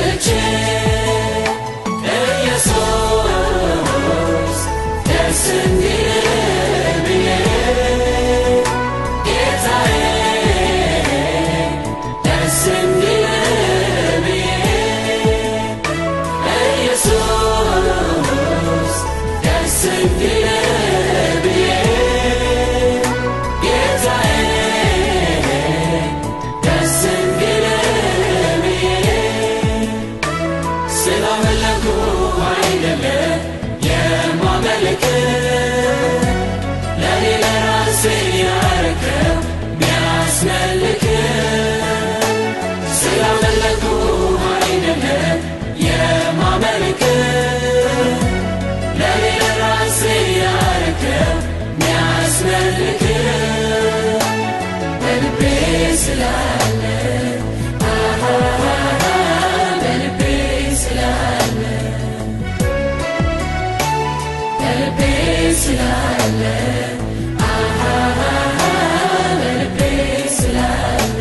መጥቼ ኢየሱስ ደስ እንዲል ብዬ ጌታዬ ደስ እንዲል ብዬ ኢየሱስ ደስ እንዲል ብዬ ጌታዬ ደስ እንዲል ብዬ ስላመለኩ አይደለም የማመልክ ለኔ ለራሴ ያረከው ሚያስመልክ ስላመለኩ አይደለም የማመልክ ለኔ ለራሴ ያረከው ሚያስመልክ በልቤ ስላለ አሃ በልቤ ስላለ በልቤ ስላለ አሃ በልቤ ስላለ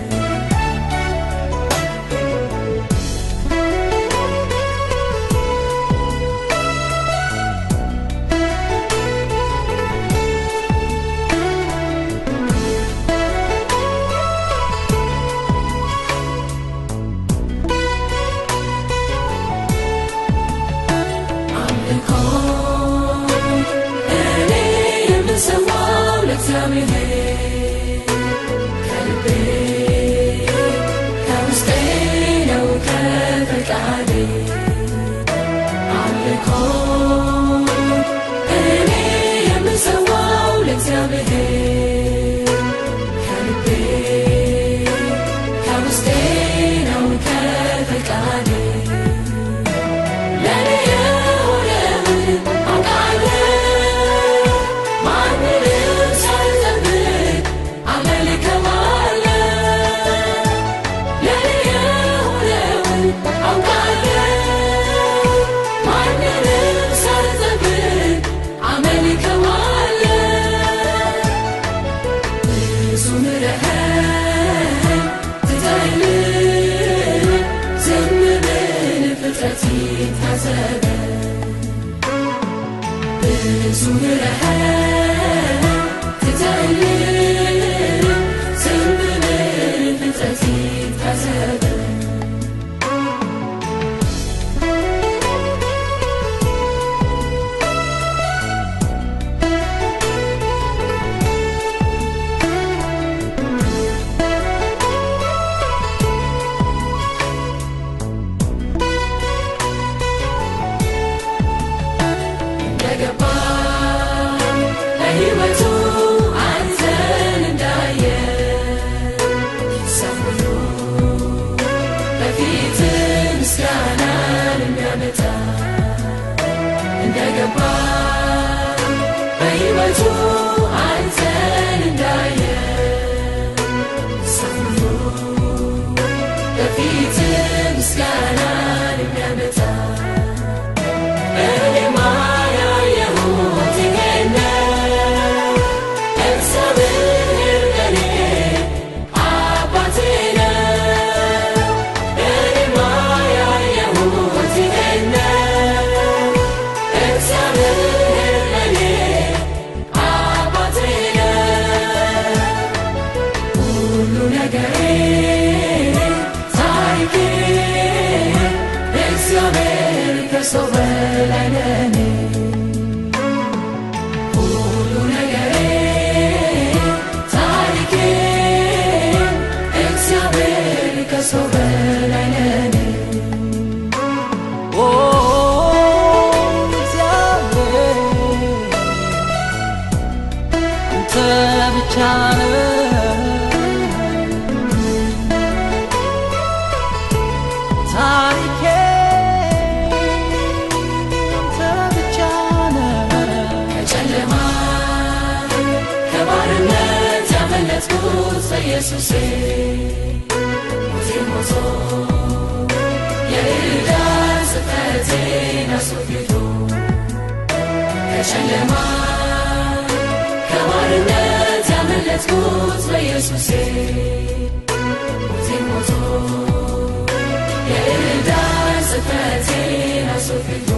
አምልኮ እኔ የምሰዋው ለእግዚአብሔር ከልቤ ከውስጤ ነው ከፈቃዴ አምልኮ እኔ የምሰዋው ለእግዚአብሔር ከልቤ ከውስጤ ነው ከፈቃዴ ለኔ የሆነውን አውቃለሁ ማንንም ሳልጠብቅ አመልከዋለሁ ለኔ የሆነውን አውቃለሁ ማንንም ሳልጠብቅ አመልከዋለሁ ብዙ ምሕረት ትተህልኝ ዝም ብል ፍጥረት ይታዘበ ብዙ ምሕረት ትተህልኝ ዝም ብል ፍጥረት ይታዘበ እንደገባ ለሕይወቱ አንተን እንዳየ ሰው ሁሉ በፊት ምስጋናን የሚያመጣ እንደገባ በሕይወቱ አንተን እንዳየ ሰው ሁሉ በፊት ምስጋናን የሚያመጣ እኔማ ያየሁት ይሄን ነው። እግዚአብሔር ለኔ አባቴ ነው። እኔማ ያየሁት ይሄን ነው። እግዚአብሔር ለኔ አባቴ ነው። ሁሉ ነገሬ ታሪኬ እግዚአብሔር ከሰው በላይ ለኔ ሁሉ ነገሬ ታሪኬ እግዚአብሔር ከሰው በላይ ለኔ ኦ እግዚአብሔር አንተ ብቻ ነህ ታሪኬ አንተ ብቻ ነህ ከጨለማ ከባርነት ያመለጥኩት በኢየሱሴ ሞቴ ሞቶ የዕዳ ጽሕፈቴን አስወግዶ ከጨለማ ከባርነት ያመለጥኩት በኢየሱሴ ሞቴ ሞቶ የዕዳ ስፈቴን አስወግዶ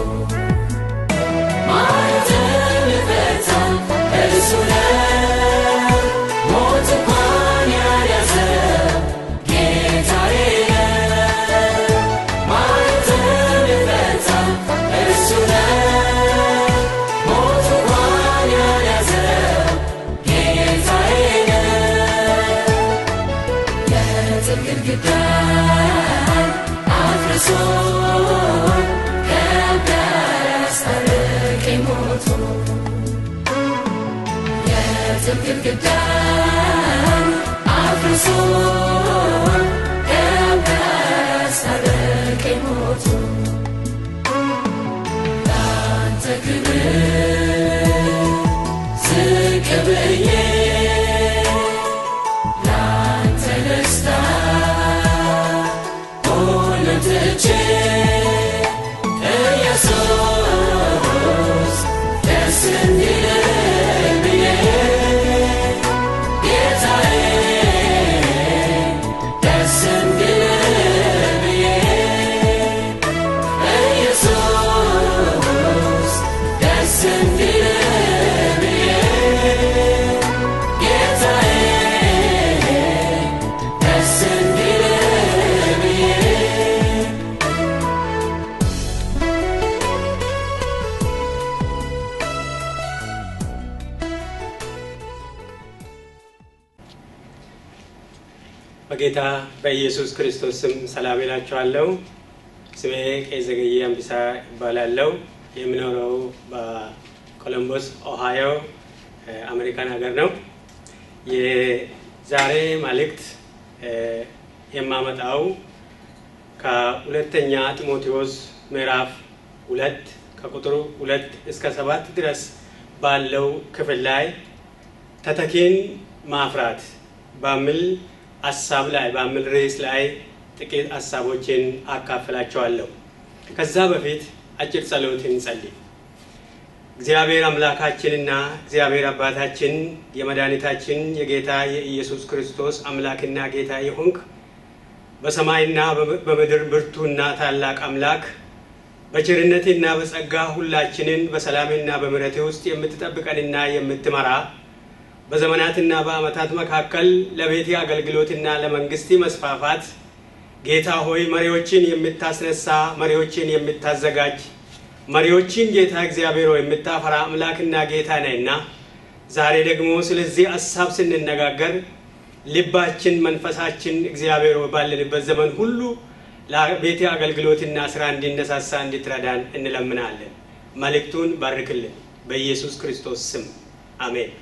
ማኅተም ይፈታል እርሱ ነው። ሞት እንኳን ያልያዘ ጌታዬ ነው። ማኅተም ይፈታል እርሱ ነው። ሞት እንኳን ያልያዘ ጌታዬ ነው። የጥል ግድግዳን አፍርሶ ከአብ ጋር አስታረቀኝ ሞቶ የጥል ግድግዳን አፍርሶ ከአብ ጋር አስታረቀኝ ሞቶ ለአንተ ክብር ዝቅ ብዬ ላንተ ደስታ ሁሉን ትቼ ኢየሱስ ደስ እንዲለኝ ብዬ ጌታዬ ደስ እንዲለኝ ብዬ ኢየሱስ ደስ እንዲለኝ ብዬ ጌታዬ ደስ እንዲለኝ ብዬ በጌታ በኢየሱስ ክርስቶስ ስም ሰላም እላችኋለሁ። ስሜ ቄስ ዘገየ አንቢሳ ይባላለው። የምኖረው በኮሎምቦስ ኦሃዮ እ፣ አሜሪካን ሀገር ነው። የዛሬ መልእክት እ፣ የማመጣው ከሁለተኛ ጢሞቴዎስ ምዕራፍ ሁለት ከቁጥሩ ሁለት እስከ ሰባት ድረስ ባለው ክፍል ላይ ተተኪን ማፍራት በሚል ሀሳብ ላይ በሚል ርዕስ ላይ ጥቂት ሀሳቦችን አካፍላቸዋለሁ። ከዛ በፊት አጭር ጸሎት እንጸልይ። እግዚአብሔር አምላካችንና እግዚአብሔር አባታችን የመድኃኒታችን የጌታ የኢየሱስ ክርስቶስ አምላክና ጌታ የሆንክ በሰማይና በምድር ብርቱና ታላቅ አምላክ በቸርነትና በጸጋ ሁላችንን በሰላምና በምሕረት ውስጥ የምትጠብቀንና የምትመራ በዘመናትና በዓመታት መካከል ለቤቴ አገልግሎትና ለመንግስት መስፋፋት ጌታ ሆይ መሪዎችን የምታስነሳ መሪዎችን የምታዘጋጅ መሪዎችን ጌታ እግዚአብሔር ሆይ የምታፈራ አምላክና ጌታ ነህና ዛሬ ደግሞ ስለዚህ ሀሳብ ስንነጋገር ልባችን መንፈሳችን እግዚአብሔር ሆይ ባለንበት ዘመን ሁሉ ለቤቴ አገልግሎትና ስራ እንዲነሳሳ እንድትረዳን እንለምናለን። መልእክቱን ባርክልን በኢየሱስ ክርስቶስ ስም አሜን።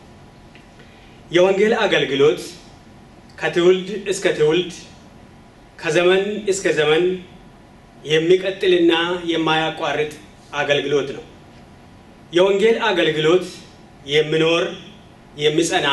የወንጌል አገልግሎት ከትውልድ እስከ ትውልድ ከዘመን እስከ ዘመን የሚቀጥልና የማያቋርጥ አገልግሎት ነው። የወንጌል አገልግሎት የሚኖር የሚጸና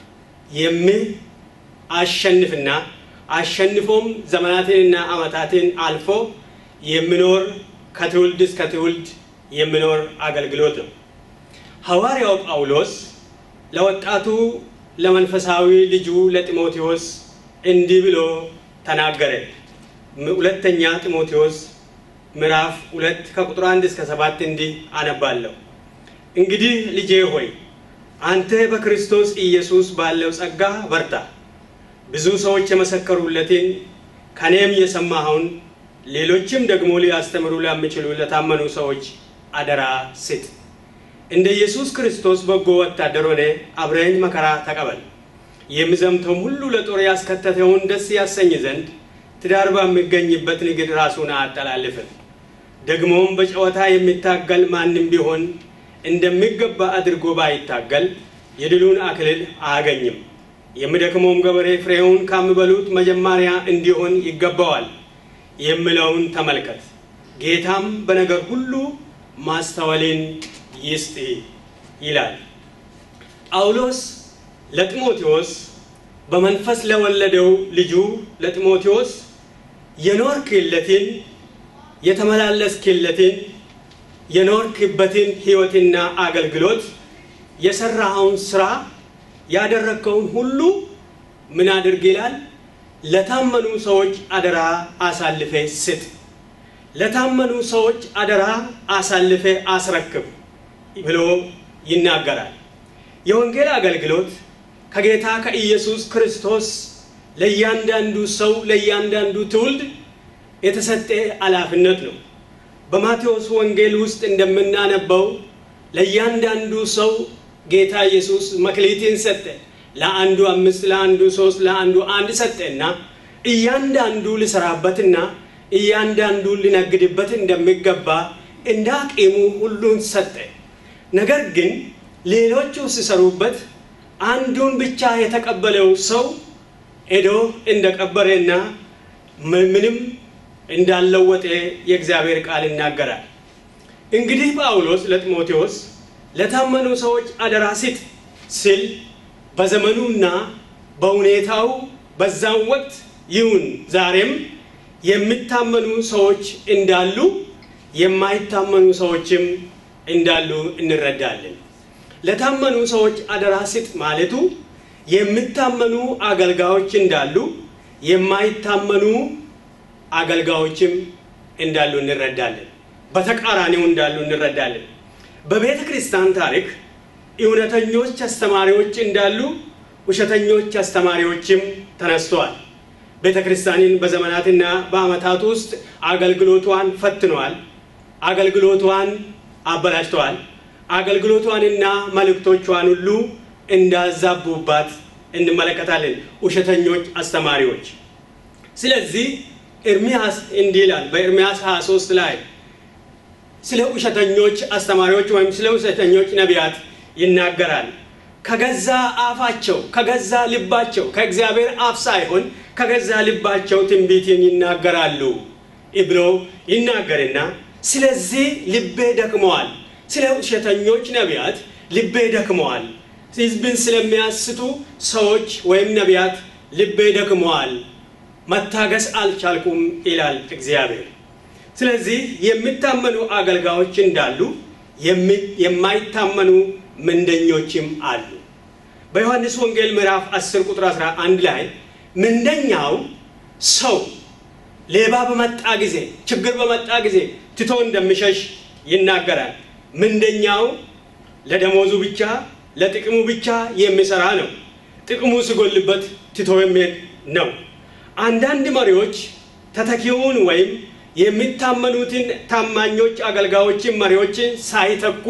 የሚያሸንፍና አሸንፎም ዘመናትንና ዓመታትን አልፎ የሚኖር ከትውልድ እስከ ትውልድ የሚኖር አገልግሎት ነው። ሐዋርያው ጳውሎስ ለወጣቱ ለመንፈሳዊ ልጁ ለጢሞቴዎስ እንዲህ ብሎ ተናገረ። ሁለተኛ ጢሞቴዎስ ምዕራፍ ሁለት ከቁጥር አንድ እስከ ሰባት እንዲህ አነባለሁ። እንግዲህ ልጄ ሆይ አንተ በክርስቶስ ኢየሱስ ባለው ጸጋ በርታ። ብዙ ሰዎች የመሰከሩለትን ከኔም የሰማኸውን ሌሎችም ደግሞ ሊያስተምሩ ለሚችሉ ለታመኑ ሰዎች አደራ ስጥ። እንደ ኢየሱስ ክርስቶስ በጎ ወታደር ሆነ አብረኝ መከራ ተቀበል። የሚዘምተውም ሁሉ ለጦር ያስከተተውን ደስ ያሰኝ ዘንድ ትዳር በሚገኝበት ንግድ ራሱን አያጠላልፍም። ደግሞም በጨዋታ የሚታገል ማንም ቢሆን እንደሚገባ አድርጎ ባይታገል የድሉን አክሊል አያገኝም። የሚደክመውም ገበሬ ፍሬውን ከሚበሉት መጀመሪያ እንዲሆን ይገባዋል የሚለውን ተመልከት። ጌታም በነገር ሁሉ ማስተዋልን ይስጥ ይላል። ጳውሎስ ለጢሞቴዎስ በመንፈስ ለወለደው ልጁ ለጢሞቴዎስ የኖርክለትን የተመላለስክለትን የኖርክበትን ሕይወትና አገልግሎት የሰራኸውን ስራ ያደረግከውን ሁሉ ምን አድርግ ይላል? ለታመኑ ሰዎች አደራ አሳልፌ ስጥ። ለታመኑ ሰዎች አደራ አሳልፈ አስረክብ ብሎ ይናገራል። የወንጌል አገልግሎት ከጌታ ከኢየሱስ ክርስቶስ ለእያንዳንዱ ሰው ለእያንዳንዱ ትውልድ የተሰጠ ኃላፊነት ነው። በማቴዎስ ወንጌል ውስጥ እንደምናነበው ለእያንዳንዱ ሰው ጌታ ኢየሱስ መክሊትን ሰጠ። ለአንዱ አምስት፣ ለአንዱ ሶስት፣ ለአንዱ አንድ ሰጠና እያንዳንዱ ሊሰራበትና እያንዳንዱ ሊነግድበት እንደሚገባ እንደ አቅሙ ሁሉን ሰጠ። ነገር ግን ሌሎቹ ሲሰሩበት አንዱን ብቻ የተቀበለው ሰው ሄዶ እንደቀበረና ምንም እንዳለወጠ የእግዚአብሔር ቃል ይናገራል። እንግዲህ ጳውሎስ ለጢሞቴዎስ ለታመኑ ሰዎች አደራ ስጥ ሲል በዘመኑና በሁኔታው በዛም ወቅት ይሁን ዛሬም የሚታመኑ ሰዎች እንዳሉ የማይታመኑ ሰዎችም እንዳሉ እንረዳለን። ለታመኑ ሰዎች አደራ ስጥ ማለቱ የሚታመኑ አገልጋዮች እንዳሉ የማይታመኑ አገልጋዮችም እንዳሉ እንረዳለን። በተቃራኒው እንዳሉ እንረዳለን። በቤተ ክርስቲያን ታሪክ እውነተኞች አስተማሪዎች እንዳሉ ውሸተኞች አስተማሪዎችም ተነስተዋል። ቤተ ክርስቲያንን በዘመናትና በዓመታት ውስጥ አገልግሎቷን ፈትነዋል። አገልግሎቷን አበላሽተዋል። አገልግሎቷንና መልእክቶቿን ሁሉ እንዳዛቡባት እንመለከታለን ውሸተኞች አስተማሪዎች። ስለዚህ ኤርሚያስ እንዲህ ይላል በኤርሚያስ 23 ላይ ስለ ውሸተኞች አስተማሪዎች ወይም ስለ ውሸተኞች ነቢያት ይናገራል። ከገዛ አፋቸው ከገዛ ልባቸው ከእግዚአብሔር አፍ ሳይሆን ከገዛ ልባቸው ትንቢትን ይናገራሉ ብሎ ይናገርና ስለዚህ ልቤ ደክመዋል። ስለ ውሸተኞች ነቢያት ልቤ ደክመዋል። ሕዝብን ስለሚያስቱ ሰዎች ወይም ነቢያት ልቤ ደክመዋል፣ መታገስ አልቻልኩም ይላል እግዚአብሔር። ስለዚህ የሚታመኑ አገልጋዮች እንዳሉ የማይታመኑ ምንደኞችም አሉ። በዮሐንስ ወንጌል ምዕራፍ 10 ቁጥር 11 ላይ ምንደኛው ሰው ሌባ በመጣ ጊዜ፣ ችግር በመጣ ጊዜ ትቶ እንደሚሸሽ ይናገራል። ምንደኛው ለደሞዙ ብቻ ለጥቅሙ ብቻ የሚሰራ ነው። ጥቅሙ ሲጎልበት ትቶ የሚሄድ ነው። አንዳንድ መሪዎች ተተኪውን ወይም የሚታመኑትን ታማኞች አገልጋዮችን መሪዎችን ሳይተኩ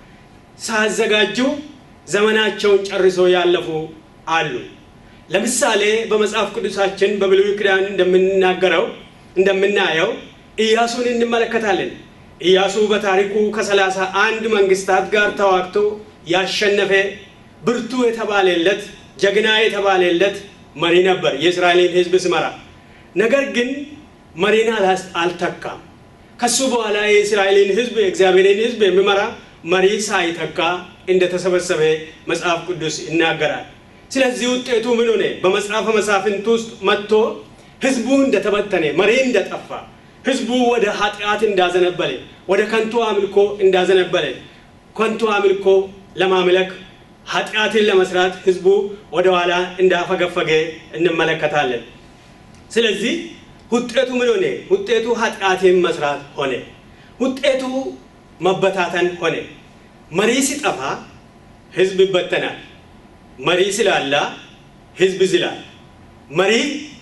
ሳያዘጋጁ ዘመናቸውን ጨርሶ ያለፉ አሉ። ለምሳሌ በመጽሐፍ ቅዱሳችን በብሉይ ኪዳን እንደምንናገረው እንደምናየው ኢያሱን እንመለከታለን። ኢያሱ በታሪኩ ከሰላሳ አንድ መንግስታት ጋር ተዋግቶ ያሸነፈ ብርቱ የተባለለት ጀግና የተባለለት መሪ ነበር፣ የእስራኤልን ሕዝብ ሲመራ። ነገር ግን መሪን አልተካም። ከሱ በኋላ የእስራኤልን ሕዝብ የእግዚአብሔርን ሕዝብ የሚመራ መሪ ሳይተካ እንደተሰበሰበ መጽሐፍ ቅዱስ ይናገራል። ስለዚህ ውጤቱ ምን ሆነ? በመጽሐፈ መሳፍንት ውስጥ መጥቶ ሕዝቡ እንደተበተነ፣ መሪ እንደጠፋ፣ ሕዝቡ ወደ ኃጢአት እንዳዘነበለ፣ ወደ ከንቱ አምልኮ እንዳዘነበለ፣ ከንቱ አምልኮ ለማምለክ ኃጢአትን ለመስራት ሕዝቡ ወደኋላ እንዳፈገፈገ እንመለከታለን። ስለዚህ ውጤቱ ምን ሆነ? ውጤቱ ኃጢአትን መስራት ሆነ። ውጤቱ መበታተን ሆነ። መሪ ሲጠፋ ህዝብ ይበተናል። መሪ ስላላ ህዝብ ዝላል። መሪ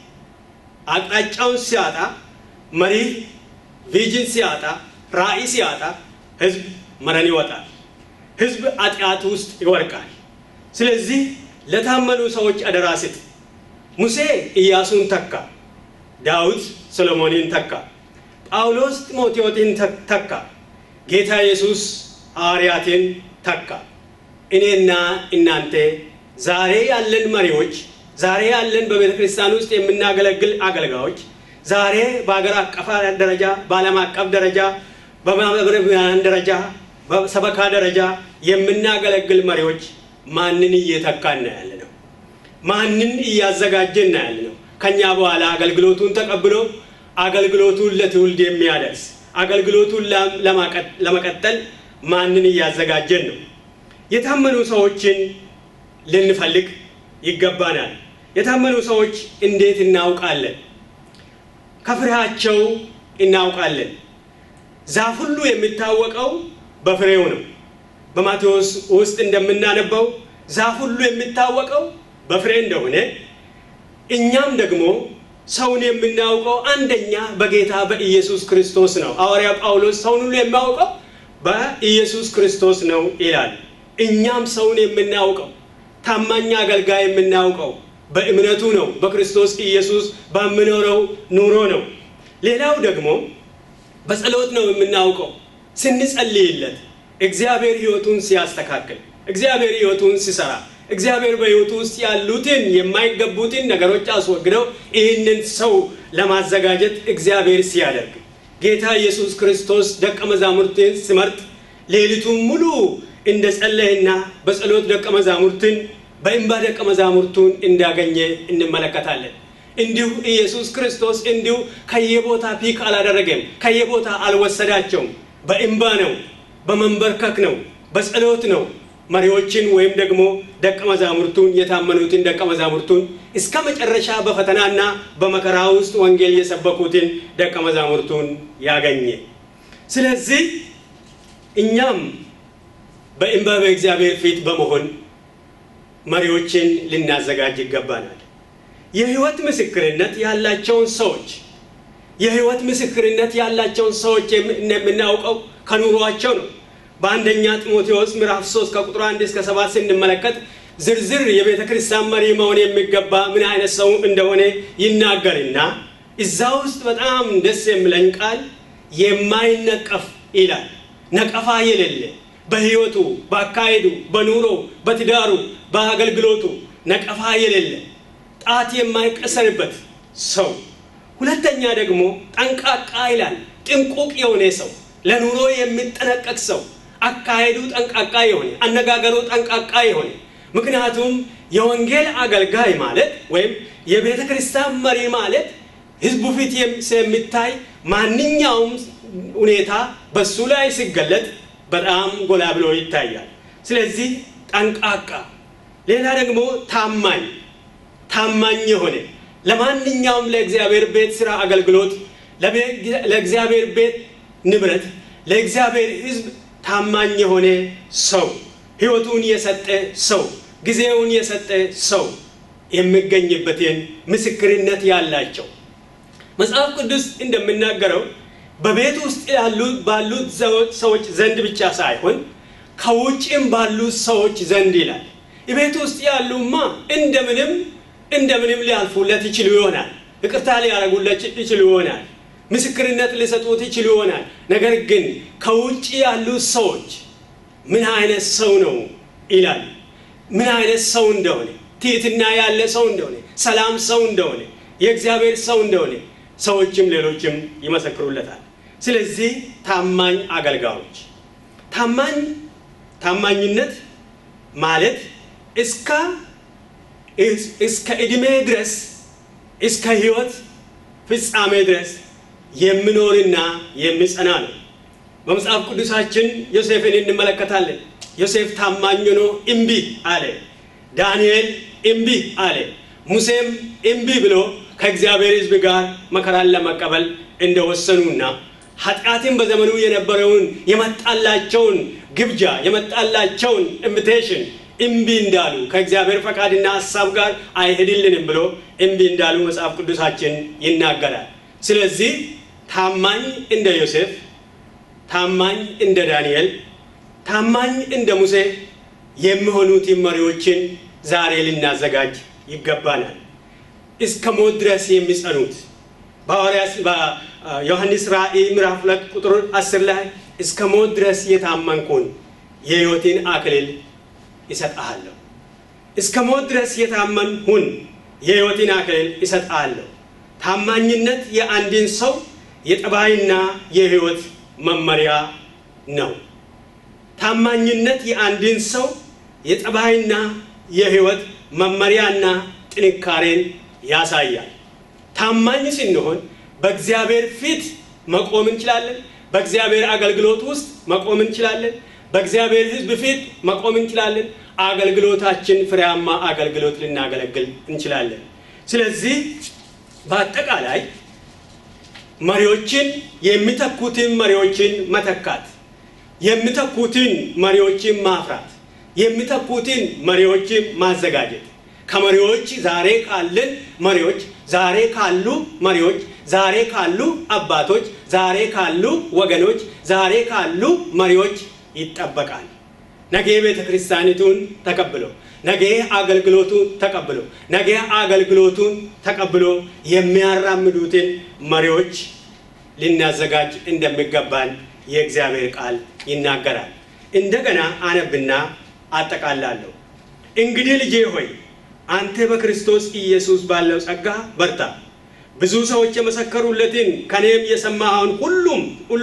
አቅጣጫውን ሲያጣ፣ መሪ ቪዥን ሲያጣ፣ ራዕይ ሲያጣ ህዝብ መረን ይወጣል። ህዝብ ኃጢአት ውስጥ ይወድቃል። ስለዚህ ለታመኑ ሰዎች አደራ ስጥ። ሙሴ ኢያሱን ተካ። ዳዊት ሰሎሞንን ተካ። ጳውሎስ ጢሞቴዎስን ተካ። ጌታ ኢየሱስ ሐዋርያትን ተካ። እኔና እናንተ ዛሬ ያለን መሪዎች፣ ዛሬ ያለን በቤተ ክርስቲያን ውስጥ የምናገለግል አገልጋዮች፣ ዛሬ በሀገር አቀፍ ደረጃ፣ በዓለም አቀፍ ደረጃ፣ በማህበራዊ ደረጃ፣ በሰበካ ደረጃ የምናገለግል መሪዎች ማንን እየተካን ነው ያለ ነው? ማንን እያዘጋጀን ነው ያለ ነው? ከኛ በኋላ አገልግሎቱን ተቀብሎ አገልግሎቱን ለትውልድ የሚያደርስ አገልግሎቱን ለመቀጠል ማንን እያዘጋጀን ነው? የታመኑ ሰዎችን ልንፈልግ ይገባናል። የታመኑ ሰዎች እንዴት እናውቃለን? ከፍሬያቸው እናውቃለን። ዛፍ ሁሉ የሚታወቀው በፍሬው ነው። በማቴዎስ ውስጥ እንደምናነበው ዛፍ ሁሉ የሚታወቀው በፍሬ እንደሆነ እኛም ደግሞ ሰውን የምናውቀው አንደኛ በጌታ በኢየሱስ ክርስቶስ ነው። ሐዋርያ ጳውሎስ ሰውን ሁሉ የሚያውቀው በኢየሱስ ክርስቶስ ነው ይላል። እኛም ሰውን የምናውቀው ታማኝ አገልጋይ የምናውቀው በእምነቱ ነው። በክርስቶስ ኢየሱስ በምኖረው ኑሮ ነው። ሌላው ደግሞ በጸሎት ነው የምናውቀው። ስንጸልይለት እግዚአብሔር ሕይወቱን ሲያስተካክል፣ እግዚአብሔር ሕይወቱን ሲሰራ፣ እግዚአብሔር በሕይወቱ ውስጥ ያሉትን የማይገቡትን ነገሮች አስወግደው ይህንን ሰው ለማዘጋጀት እግዚአብሔር ሲያደርግ ጌታ ኢየሱስ ክርስቶስ ደቀ መዛሙርትን ሲመርጥ ሌሊቱን ሙሉ እንደ ጸለየና በጸሎት ደቀ መዛሙርትን በእንባ ደቀ መዛሙርቱን እንዳገኘ እንመለከታለን። እንዲሁ ኢየሱስ ክርስቶስ እንዲሁ ከየቦታ ፒክ አላደረገም፣ ከየቦታ አልወሰዳቸውም። በእንባ ነው፣ በመንበርከክ ነው፣ በጸሎት ነው መሪዎችን ወይም ደግሞ ደቀ መዛሙርቱን የታመኑትን ደቀ መዛሙርቱን እስከ መጨረሻ በፈተናና በመከራ ውስጥ ወንጌል የሰበኩትን ደቀ መዛሙርቱን ያገኘ። ስለዚህ እኛም በእንባ በእግዚአብሔር ፊት በመሆን መሪዎችን ልናዘጋጅ ይገባናል። የህይወት ምስክርነት ያላቸውን ሰዎች የህይወት ምስክርነት ያላቸውን ሰዎች የምናውቀው ከኑሯቸው ነው። በአንደኛ ጢሞቴዎስ ምዕራፍ 3 ከቁጥር 1 እስከ 7 ስንመለከት ዝርዝር የቤተ ክርስቲያን መሪ መሆን የሚገባ ምን አይነት ሰው እንደሆነ ይናገርና እዛ ውስጥ በጣም ደስ የሚለኝ ቃል የማይነቀፍ ይላል። ነቀፋ የሌለ በህይወቱ፣ በአካሄዱ፣ በኑሮ፣ በትዳሩ፣ በአገልግሎቱ ነቀፋ የሌለ ጣት የማይቀሰርበት ሰው። ሁለተኛ ደግሞ ጠንቃቃ ይላል። ጥንቁቅ የሆነ ሰው፣ ለኑሮ የሚጠነቀቅ ሰው፣ አካሄዱ ጠንቃቃ የሆነ አነጋገሩ ጠንቃቃ የሆነ ምክንያቱም የወንጌል አገልጋይ ማለት ወይም የቤተ ክርስቲያን መሪ ማለት ህዝቡ ፊት የሚታይ ማንኛውም ሁኔታ በሱ ላይ ሲገለጥ በጣም ጎላ ብሎ ይታያል። ስለዚህ ጠንቃቃ፣ ሌላ ደግሞ ታማኝ ታማኝ የሆነ ለማንኛውም ለእግዚአብሔር ቤት ስራ አገልግሎት፣ ለእግዚአብሔር ቤት ንብረት፣ ለእግዚአብሔር ህዝብ ታማኝ የሆነ ሰው፣ ህይወቱን የሰጠ ሰው፣ ጊዜውን የሰጠ ሰው የሚገኝበትን ምስክርነት ያላቸው መጽሐፍ ቅዱስ እንደሚናገረው በቤት ውስጥ ያሉ ባሉት ሰዎች ዘንድ ብቻ ሳይሆን ከውጭም ባሉት ሰዎች ዘንድ ይላል። ቤት ውስጥ ያሉማ እንደምንም እንደምንም ሊያልፉለት ይችሉ ይሆናል። ይቅርታ ሊያደርጉለት ይችሉ ይሆናል። ምስክርነት ሊሰጡት ይችሉ ይሆናል። ነገር ግን ከውጭ ያሉት ሰዎች ምን አይነት ሰው ነው ይላል። ምን አይነት ሰው እንደሆነ፣ ትህትና ያለ ሰው እንደሆነ፣ ሰላም ሰው እንደሆነ፣ የእግዚአብሔር ሰው እንደሆነ ሰዎችም ሌሎችም ይመሰክሩለታል። ስለዚህ ታማኝ አገልጋዮች ታማኝ ታማኝነት ማለት እስከ እስከ ዕድሜ ድረስ እስከ ሕይወት ፍጻሜ ድረስ የሚኖርና የሚጸና ነው። በመጽሐፍ ቅዱሳችን ዮሴፍን እንመለከታለን። ዮሴፍ ታማኝ ሆኖ እምቢ አለ። ዳንኤል እምቢ አለ። ሙሴም እምቢ ብሎ ከእግዚአብሔር ሕዝብ ጋር መከራን ለመቀበል እንደወሰኑና ኃጢአትን በዘመኑ የነበረውን የመጣላቸውን ግብዣ የመጣላቸውን ኢንቪቴሽን እምቢ እንዳሉ ከእግዚአብሔር ፈቃድና ሀሳብ ጋር አይሄድልንም ብሎ እምቢ እንዳሉ መጽሐፍ ቅዱሳችን ይናገራል። ስለዚህ ታማኝ እንደ ዮሴፍ፣ ታማኝ እንደ ዳንኤል፣ ታማኝ እንደ ሙሴ የሚሆኑትን መሪዎችን ዛሬ ልናዘጋጅ ይገባናል። እስከ ሞት ድረስ የሚጸኑት በሐዋርያት በዮሐንስ ራእይ ምዕራፍ ሁለት ቁጥር አስር ላይ እስከ ሞት ድረስ የታመንኩን የሕይወትን አክሊል ይሰጥሃለሁ። እስከ ሞት ድረስ የታመን ሁን የሕይወትን አክሊል ይሰጥሃለሁ። ታማኝነት የአንድን ሰው የጠባይና የሕይወት መመሪያ ነው። ታማኝነት የአንድን ሰው የጠባይና የሕይወት መመሪያና ጥንካሬን ያሳያል። ታማኝ ስንሆን በእግዚአብሔር ፊት መቆም እንችላለን። በእግዚአብሔር አገልግሎት ውስጥ መቆም እንችላለን። በእግዚአብሔር ሕዝብ ፊት መቆም እንችላለን። አገልግሎታችን ፍሬያማ አገልግሎት ልናገለግል እንችላለን። ስለዚህ በአጠቃላይ መሪዎችን የሚተኩትን መሪዎችን መተካት፣ የሚተኩትን መሪዎችን ማፍራት፣ የሚተኩትን መሪዎችን ማዘጋጀት ከመሪዎች ዛሬ ካለን መሪዎች ዛሬ ካሉ መሪዎች ዛሬ ካሉ አባቶች ዛሬ ካሉ ወገኖች ዛሬ ካሉ መሪዎች ይጠበቃል። ነገ ቤተ ክርስቲያኒቱን ተቀብሎ ነገ አገልግሎቱን ተቀብሎ ነገ አገልግሎቱን ተቀብሎ የሚያራምዱትን መሪዎች ልናዘጋጅ እንደሚገባን የእግዚአብሔር ቃል ይናገራል። እንደገና አነብና አጠቃላለሁ። እንግዲህ ልጄ ሆይ አንተ በክርስቶስ ኢየሱስ ባለው ጸጋ በርታ። ብዙ ሰዎች የመሰከሩለትን ከኔም የሰማኸውን ሁሉም ሁሉ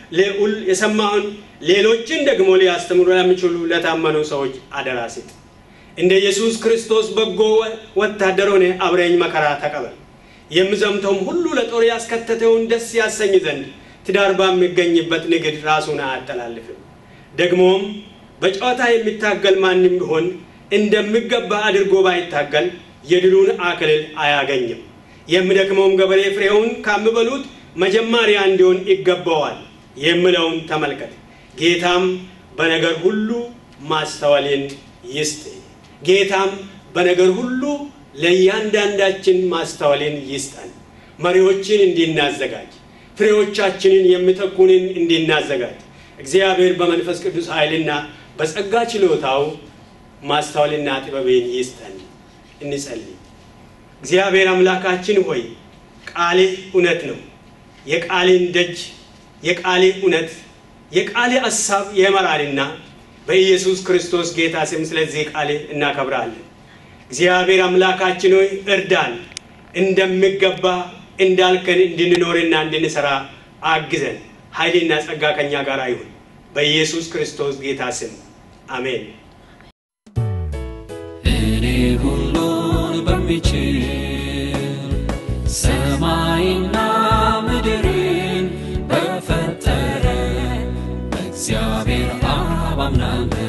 የሰማኸውን ሌሎችን ደግሞ ሊያስተምሩ ለሚችሉ ለታመኑ ሰዎች አደራ ስጥ። እንደ ኢየሱስ ክርስቶስ በጎ ወታደር ሆነ አብረኝ መከራ ተቀበል። የምዘምተውም ሁሉ ለጦር ያስከተተውን ደስ ያሰኝ ዘንድ ትዳር በሚገኝበት ንግድ ራሱን አያጠላልፍም። ደግሞም በጨዋታ የሚታገል ማንም ቢሆን እንደሚገባ አድርጎ ባይታገል የድሉን አክሊል አያገኝም። የሚደክመውም ገበሬ ፍሬውን ከሚበሉት መጀመሪያ እንዲሆን ይገባዋል የምለውን ተመልከት። ጌታም በነገር ሁሉ ማስተዋልን ይስጥ። ጌታም በነገር ሁሉ ለእያንዳንዳችን ማስተዋልን ይስጠን። መሪዎችን እንዲናዘጋጅ፣ ፍሬዎቻችንን የሚተኩንን እንዲናዘጋጅ እግዚአብሔር በመንፈስ ቅዱስ ኃይልና በጸጋ ችሎታው ማስተዋልና ጥበብን ይስጠን። እንጸልይ። እግዚአብሔር አምላካችን ሆይ ቃልህ እውነት ነው። የቃልን ደጅ የቃልህ እውነት የቃልህ ሀሳብ ይመራልና በኢየሱስ ክርስቶስ ጌታ ስም ስለዚህ ቃልህ እናከብራለን። እግዚአብሔር አምላካችን ሆይ እርዳን፣ እንደሚገባ እንዳልከን እንድንኖርና እንድንሰራ አግዘን። ኃይልና ጸጋ ከኛ ጋር ይሁን በኢየሱስ ክርስቶስ ጌታ ስም አሜን። እኔ ሁሉን በሚችል ሰማይና ምድርን በፈጠረ በእግዚአብሔር አብ አምናለሁ።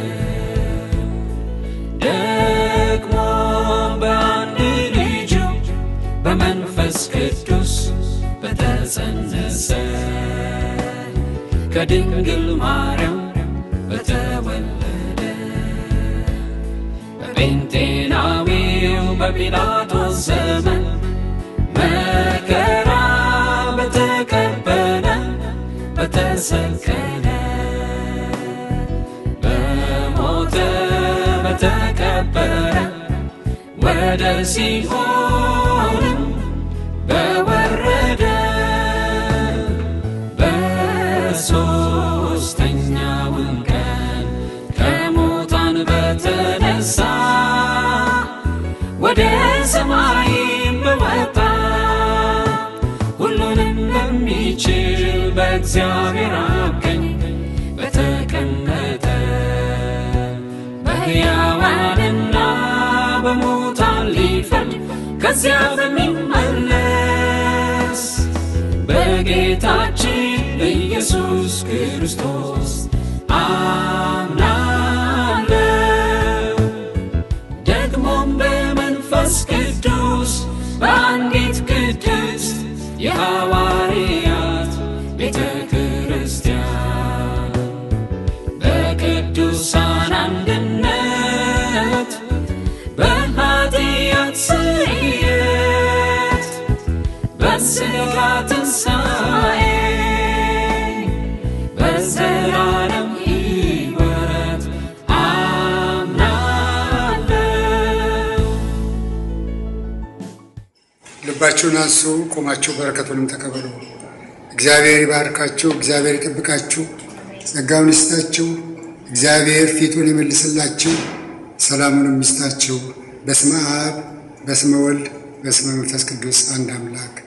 ደግሞ በአንድ ልጁ በመንፈስ ቅዱስ በተጸነሰ ከድንግል ማርያም በተወለደ በጴንጤናዊው በጲላጦስ ዘመን መከራ በተቀበለ በተሰቀለ በሞተ በተቀበረ ወደ ሲኦልም በወረደ በሦስተኛውም ቀን ከሙታን በተነሳ ወደ ሰማይም በወጣ ሁሉንም በሚችል በእግዚአብሔር አብ ቀኝ በተቀመጠ በሕያዋንና በሙታን ሊፈርድ ከዚያ በሚመለስ በጌታችን በኢየሱስ ክርስቶስ አምናለሁ። ደግሞም በመንፈስ ቅዱስ በአንዲት ቅድስት የሐዋርያት ቤተ ክርስቲያን በቅዱሳን አንድነት በኃጢአት ስርየት በሥጋ ትንሣኤ በዘላለም ሕይወት አምናለሁ። ልባችሁን አንሱ፣ ቆማችሁ በረከቱንም ተቀበሉ። እግዚአብሔር ይባርካችሁ፣ እግዚአብሔር ይጠብቃችሁ፣ ጸጋውን ይስጣችሁ፣ እግዚአብሔር ፊቱን ይመልስላችሁ፣ ሰላሙንም ይስጣችሁ። በስመ አብ በስመ ወልድ በስመ መንፈስ ቅዱስ አንድ አምላክ